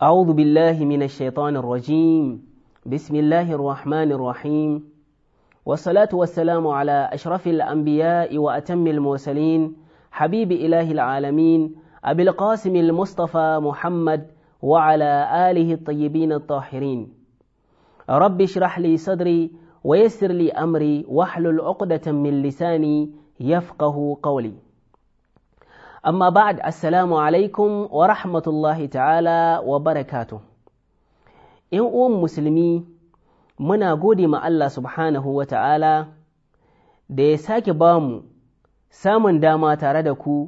أعوذ بالله من الشيطان الرجيم بسم الله الرحمن الرحيم والصلاة والسلام على أشرف الأنبياء وأتم المرسلين حبيب إله العالمين أبي القاسم المصطفى محمد وعلى آله الطيبين الطاهرين رب اشرح لي صدري ويسر لي أمري واحلل عقدة من لساني يفقه قولي amma ba'ad assalamu alaikum wa rahmatullahi ta'ala wa barakatu ‘yan uwan musulmi muna gode ma Allah subhanahu wa ta'ala da ya sake ba mu samun dama tare da ku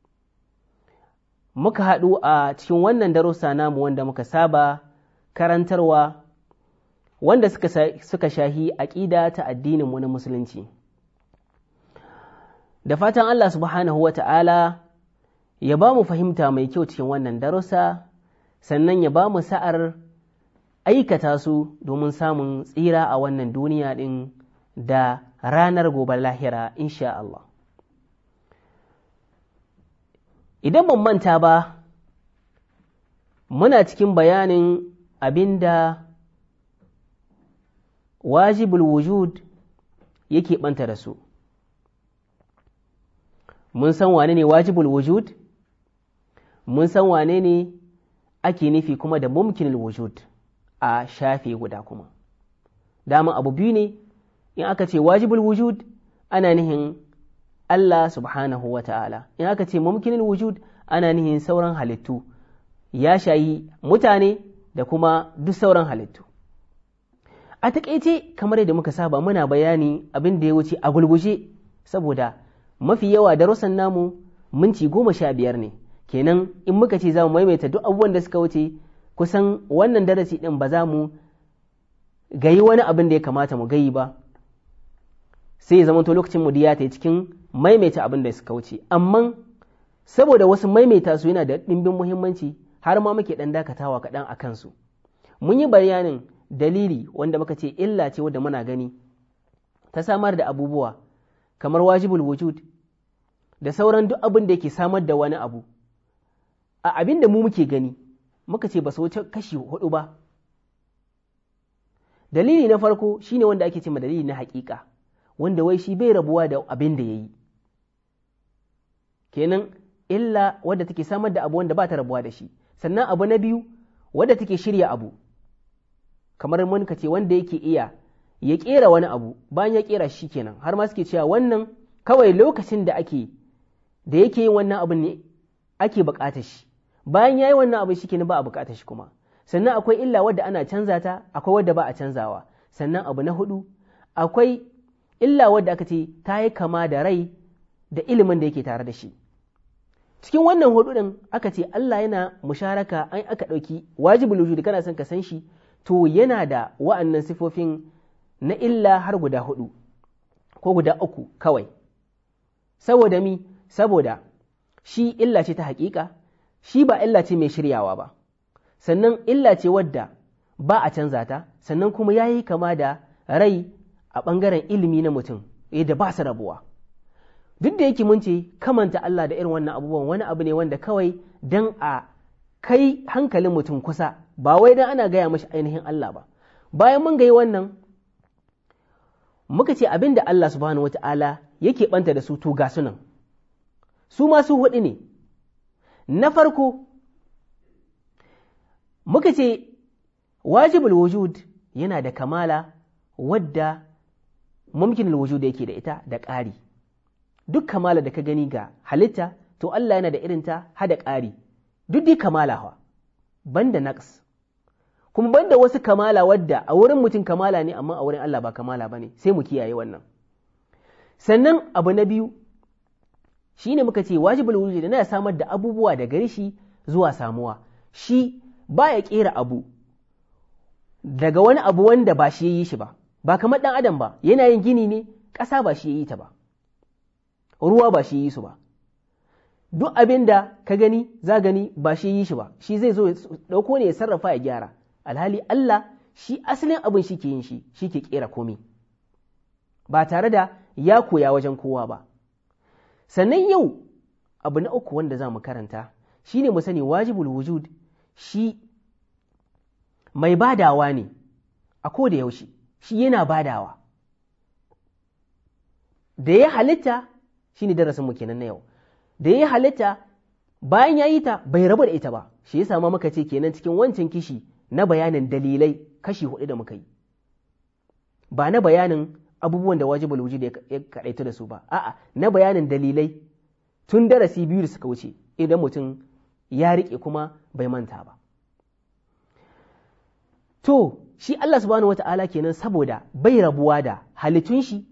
muka haɗu a cikin wannan darussa namu wanda muka saba karantarwa wanda suka, suka shahi aƙida ta addininmu na musulunci da fatan Allah subhanahu wa ta'ala ya ba mu fahimta mai kyau cikin wannan darussa sannan ya ba mu sa'ar aikata su domin samun tsira a wannan duniya ɗin da ranar gobe lahira insha Allah. Idan ban manta ba, muna cikin bayanin abin da wajibul wujud yake ɓanta da su. Mun san wane ne wajibul wujud? mun san wane ne ake nufi kuma da mumkin wujud a shafe guda kuma dama abu biyu ne in aka ce wajibul wujud ana nihin Allah subhanahu wa ta'ala in aka ce mumkin wujud ana nihin sauran halittu ya shayi mutane da kuma duk sauran halittu a taƙaice kamar yadda muka saba muna bayani abin da ya wuce a gulguje saboda mafi yawa darussan namu minti goma sha biyar ne kenan in muka ce za mu maimaita duk abubuwan da suka wuce kusan wannan darasi ɗin ba za mu gayi wani abin da ya kamata mu gayi ba sai ya zamanto lokacin mu ya ta cikin maimaita abin da suka wuce amma saboda wasu maimaita su yana da ɗimbin muhimmanci har ma muke ɗan dakatawa kaɗan a kansu mun yi bayanin dalili wanda muka ce illa ce wadda muna gani ta samar da abubuwa kamar wajibul wujud da sauran duk abin da yake samar da wani abu a abin da mu muke gani muka ce ba su wuce kashi hudu ba dalili na farko shine wanda ake ce ma dalili na hakika wanda wai shi bai rabuwa da abin da ya yi kenan illa wadda take samar da abu wanda ba ta rabuwa da shi sannan abu na biyu wadda take shirya abu kamar mun ka ce wanda yake iya ya kera wani abu bayan ya kera shi kenan har ma suke cewa wannan kawai lokacin da ake da yake yin wannan abu ne ake bukatar shi bayan ya yi wannan abu shi ba a bukatar shi kuma sannan akwai illa wadda ana canza ta akwai wadda ba a canzawa sannan abu na hudu akwai illa wadda aka ce ta yi kama da rai da ilimin da yake tare da shi cikin wannan hudu din aka ce Allah yana musharaka an aka ɗauki wajibul wujud kana son ka san shi to yana da wa'annan sifofin na illa har guda hudu ko guda uku kawai saboda mi saboda shi illa ce ta hakika shi ba illa ce mai shiryawa ba sannan illa ce wadda ba a canza ta sannan kuma ya yi kama da rai a ɓangaren ilimi na mutum yadda ba su rabuwa duk da yake mun ce kamanta Allah da irin wannan abubuwan wani abu ne wanda kawai dan a kai hankalin mutum kusa ba wai dan ana gaya mashi ainihin Allah ba bayan mun gayi wannan muka ce abin da Allah subhanahu wata'ala yake ɓanta da su to ga sunan su masu huɗu ne na farko muka ce wajibul wujud yana da kamala wadda mumkin wujud yake da ita da ƙari duk kamala da ka gani ga halitta to Allah yana da irinta hada ƙari duk dai kamala hawa banda naqs kuma banda wasu kamala wadda a wurin mutum kamala ne amma a wurin Allah ba kamala bane sai mu kiyaye wannan sannan abu na biyu shi ne muka ce wajibul wujud da na samar da abubuwa da gare shi zuwa samuwa shi ba ya kera abu daga wani abu wanda ba shi ya yi shi ba ba kamar ɗan adam ba yana yin gini ne ƙasa ba shi ya yi ta ba ruwa ba shi ya yi su ba duk abin da ka gani za gani ba shi ya yi shi ba shi zai zo ɗauko ne ya sarrafa ya gyara alhali Allah shi asalin abin shi ke yin shi shi ke kera komai ba tare da ya koya wajen kowa ba sannan yau abu na uku wanda za mu karanta shi ne mu sani wajibul wujud shi mai badawa ne a ko da yaushe shi yana badawa da ya halitta shi ne darasinmu kenan na yau da ya halitta bayan ya yi ta bai rabu da ita ba shi ya sama maka ce kenan cikin wancan kishi na bayanin dalilai kashi hudu da muka yi ba na bayanin abubuwan da wajibul wujud ya kaɗaita da su ba a'a na bayanin dalilai tun darasi biyu da suka wuce idan mutum ya riƙe kuma bai manta ba to shi Allah subhanahu wata'ala kenan saboda bai rabuwa da halittun shi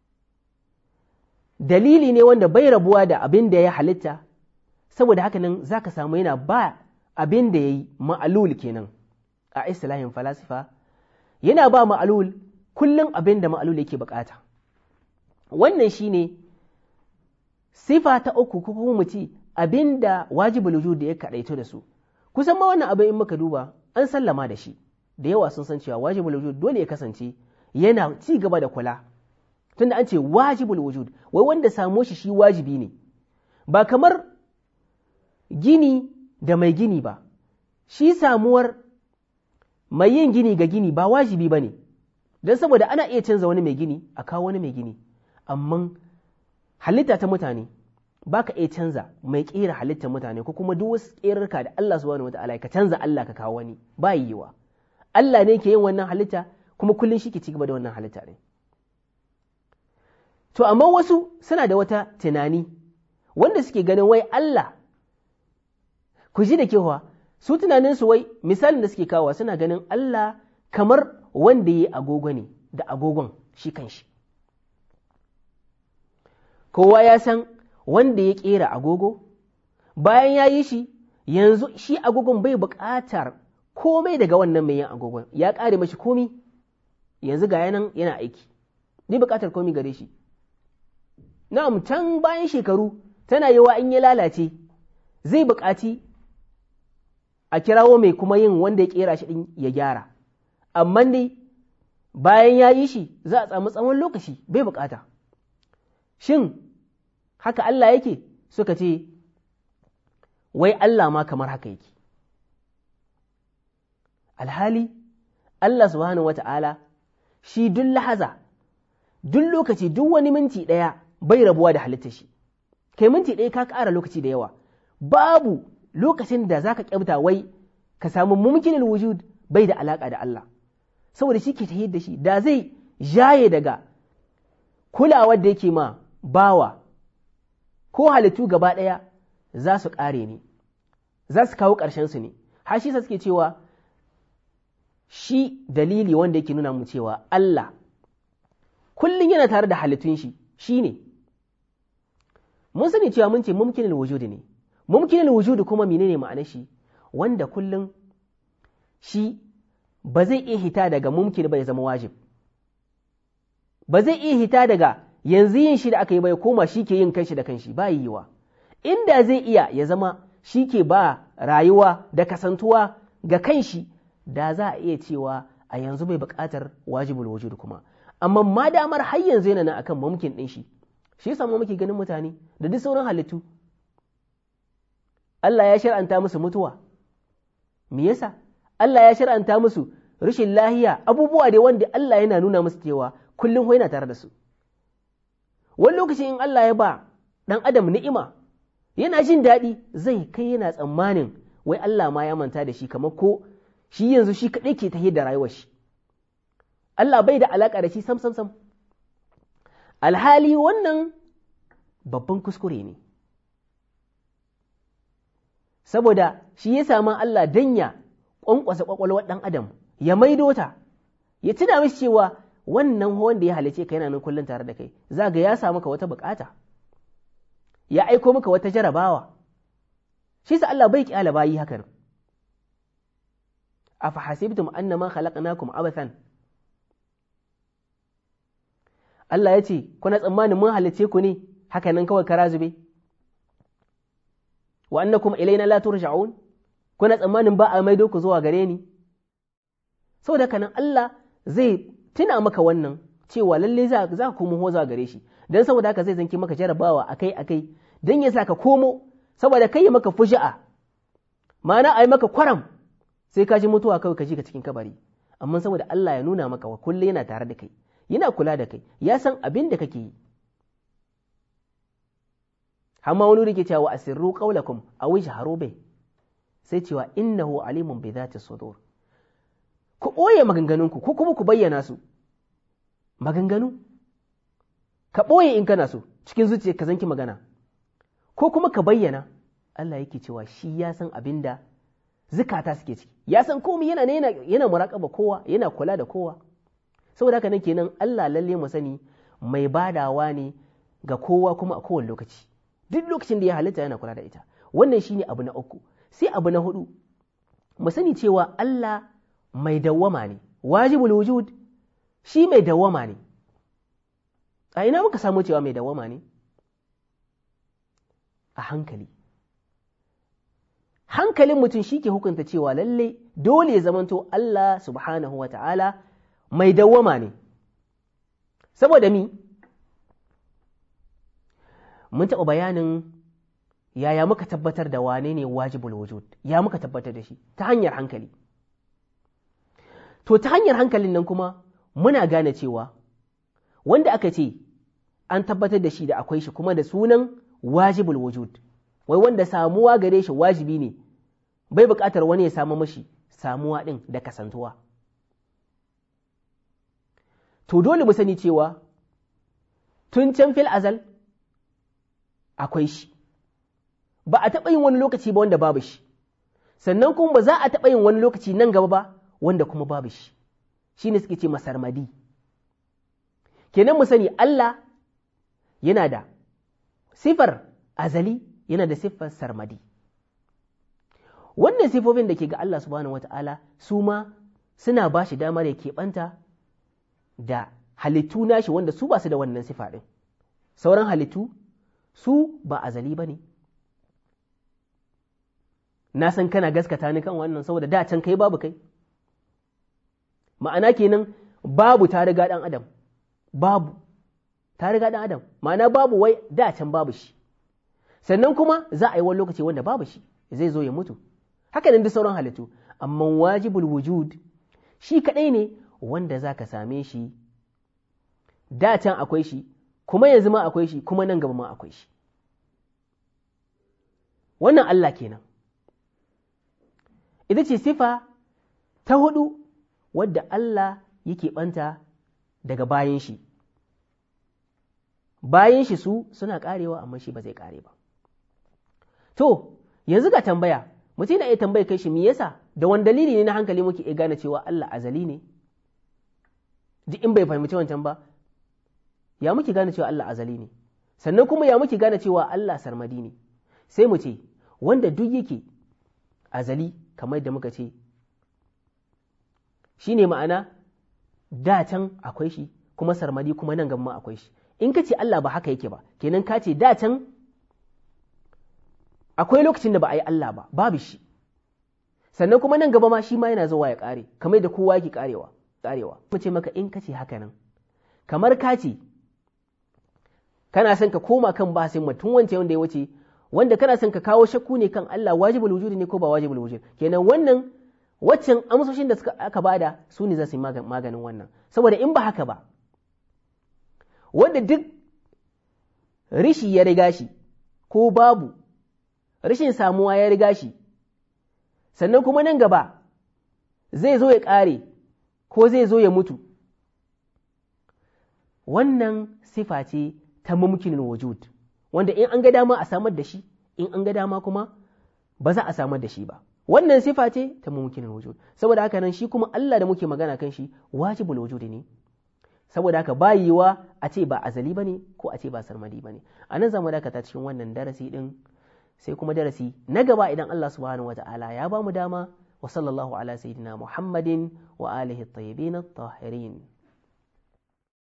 dalili ne wanda bai rabuwa da abin da ya halitta saboda haka nan za ka samu yana ba abin da ya yi ma'alul kenan a islahin falasifa yana ba ma'alul kullum abin da ma'alul yake bukata wannan shi ne sifa ta uku ko kuma mu ci abin da wajibul wujud da ya kaɗaito da su kusan ma wannan abin in muka duba an sallama da shi da yawa sun san cewa wajibul wujud dole ya kasance yana ci gaba da kula tunda an ce wajibul wujud wai wanda samo shi shi wajibi ne ba kamar gini da mai gini ba shi samuwar mai yin gini ga gini ba wajibi ba ne don saboda ana iya canza wani mai gini a kawo wani mai gini amma halitta ta mutane ba ka iya canza mai ƙera halittar mutane ko kuma duk wasu ƙerarka da Allah subhanahu wata'ala ka canza Allah ka kawo wani ba yiwa Allah ne ke yin wannan halitta kuma kullum shi ke ci gaba da wannan halitta ne to amma wasu suna da wata tunani wanda suke ganin wai Allah ku ji da kewa su tunaninsu wai misalin da suke kawo suna ganin Allah kamar wanda ya yi agogo ne da agogon shi kanshi kowa ya san wanda ya ƙera agogo bayan ya yi shi yanzu shi agogon bai buƙatar komai daga wannan mai yin agogon ya ƙare mashi komi yanzu ga yanan yana aiki ni buƙatar komi gare shi na'am can bayan shekaru tana yawa in ya lalace zai buƙaci a kirawo mai kuma yin wanda ya ƙera shi ɗin ya gyara amma dai bayan ya yi shi za a samu tsawon lokaci bai buƙata shin haka Allah yake suka ce wai Allah ma kamar haka yake alhali Allah subhanahu wata'ala shi duk lahaza duk lokaci duk wani minti ɗaya bai rabuwa da halitta shi kai minti ɗaya ka ƙara lokaci da yawa babu lokacin da za ka ƙyabta wai ka samu mumkinin wujud bai da alaƙa da Allah saboda shi ke tahiyar da shi da zai jaye daga kulawar da yake ma bawa ko halittu gaba ɗaya za su ƙare ne za su kawo ƙarshensu ne har shi suke cewa shi dalili wanda yake nuna mu cewa Allah kullum yana tare da halittun shi shi ne mun sani cewa mun ce mumkinin wujudi ne mumkinin wujudi kuma menene ma'anar shi wanda kullum shi ba zai iya hita daga mumkin ba ya zama wajib ba zai iya hita daga yanzu yin shi da aka yi bai koma shi ke yin kanshi da kanshi ba yiwa inda zai iya ya zama shi ke ba rayuwa da kasantuwa ga kanshi da za a iya cewa a yanzu bai buƙatar wajibul wujud kuma amma ma damar har yanzu yana nan akan mumkin ɗin shi shi yasa mu muke ganin mutane da duk sauran halittu Allah ya shar'anta musu mutuwa me yasa Allah ya shar'anta musu rashin lahiya abubuwa dai wanda Allah yana nuna musu cewa kullum yana tare da su wani lokaci in Allah ya ba ɗan adam ni'ima yana jin daɗi zai kai yana tsammanin wai Allah ma ya manta da shi kamar ko shi yanzu shi kaɗai ke tahiyar da rayuwar shi Allah bai da alaƙa da shi sam sam sam alhali wannan babban kuskure ne saboda shi ya sama Allah danya ƙwanƙwasa ƙwaƙwalwar ɗan adam ya maido ta ya tuna mishi cewa wannan wanda ya halice ka yana nan kullum tare da kai za ga ya samu ka wata bukata ya aiko maka wata jarabawa shi sa Allah bai kyala bayi hakan afa hasibtum annama khalaqnakum abathan Allah ya ce kuna tsammanin mun halice ku ne haka nan kawai kara zube wa annakum ilaina la turja'un kuna tsammanin ba a maido ku zuwa gare ni saboda kanan Allah zai tuna maka wannan cewa lalle za ka komo zuwa gare shi dan saboda haka zai zanki maka jarabawa akai akai dan ya sa ka komo saboda kai maka fuji'a ma'ana ai maka kwaram sai ka ji mutuwa kawai ka ji ka cikin kabari amma saboda Allah ya nuna maka wa kullum yana tare da kai yana kula da kai ya san abin da kake yi amma wani rike cewa asirru qaulakum aw ijharu bih sai cewa innahu alimun bi dhati sudur ku ɓoye maganganunku ko kuma ku bayyana su maganganu ka ɓoye in kana so cikin zuciya ka zanki magana ko kuma ka bayyana Allah yake cewa shi ya san abin da zukata suke ciki ya san komai yana yana yana muraƙaba kowa yana kula da kowa saboda haka nan kenan Allah lalle mu sani mai badawa ne ga kowa kuma a kowane lokaci duk lokacin da ya halitta yana kula da ita wannan shine abu na uku sai abu na hudu mu sani cewa Allah mai dawwama ne wajibul wujud shi mai dawwama ne a ina muka samu cewa mai dawwama ne a hankali hankalin mutum shi ke hukunta cewa lalle dole ya zamanto Allah subhanahu wa ta'ala mai dawwama ne saboda mi mun taɓa bayanin yaya muka tabbatar da wane ne wajibul wujud ya muka tabbatar da shi ta hanyar hankali to ta hanyar hankalin nan kuma muna gane cewa wanda aka ce an tabbatar da shi da akwai shi kuma da sunan wajibul wujud wai wanda samuwa gare shi wajibi ne bai buƙatar wani ya samu mashi samuwa ɗin da kasantuwa to dole mu sani cewa tun can fil azal akwai shi ba a taɓa yin wani lokaci ba wanda babu shi sannan kuma ba za a taɓa yin wani lokaci nan gaba ba wanda kuma babu shi shi ne suke ce masarmadi kenan mu sani Allah yana da sifar azali yana da siffar sarmadi wannan sifofin da ke ga Allah subhanahu wata'ala su ma suna ba shi damar ya keɓanta da halittu nashi wanda su ba su da wannan sifa ɗin sauran halittu su ba azali ba ne na san kana gaskata ni kan wannan saboda da can kai babu kai ma'ana kenan babu ta riga ɗan adam babu ta riga ɗan adam ma'ana babu wai da can babu shi sannan kuma za a yi wani lokaci wanda babu shi zai zo ya mutu haka nan duk sauran halittu amma wajibul wujud shi kaɗai ne wanda za ka same shi da can akwai shi kuma yanzu ma akwai shi kuma nan gaba ma akwai shi wannan Allah kenan ita ce sifa ta hudu wadda Allah yake ɓanta daga bayan shi bayan shi su suna karewa amma shi ba zai kare ba to yanzu ga tambaya mutum na iya tambaya kai shi me yasa da wani dalili ne na hankali muke iya gane cewa Allah azali ne duk in bai fahimci wancan ba ya muke gane cewa Allah azali ne sannan kuma ya muke gane cewa Allah sarmadi ne sai mu ce wanda duk yake azali kamar da muka ce shi ne ma'ana da can akwai shi kuma sarmadi kuma nan gaba akwai shi in ka ce Allah ba haka yake ba kenan ka ce da can akwai lokacin da ba a yi Allah ba babu shi sannan kuma nan gaba ma shi ma yana zuwa ya kare kamar da kowa yake karewa karewa mu ce maka in ka ce haka nan kamar ka ce kana son ka koma kan basin mutum wance wanda ya wuce wanda kana son ka kawo shakku ne kan Allah wajibul wujudi ne ko ba wajibul wujud kenan wannan waccan amsoshin da suka aka bada su ne za su yi maganin wannan saboda in ba haka ba wanda duk rishi ya riga shi ko babu rashin samuwa ya riga shi sannan kuma nan gaba zai zo ya ƙare ko zai zo ya mutu wannan sifa ce ta mumkinin wujud wanda in an ga dama a samar da shi in an ga dama kuma ba za a samar da shi ba wannan sifa ce ta mumkinin wujud saboda haka nan shi kuma Allah da muke magana kan shi wajibul wujudi ne saboda haka ba yiwa a ce ba azali bane ko a ce ba sarmadi bane a nan zamu dakata cikin wannan darasi din sai kuma darasi na gaba idan Allah subhanahu wata'ala ya ba mu dama wa sallallahu ala sayyidina Muhammadin wa alihi at-tayyibin at-tahirin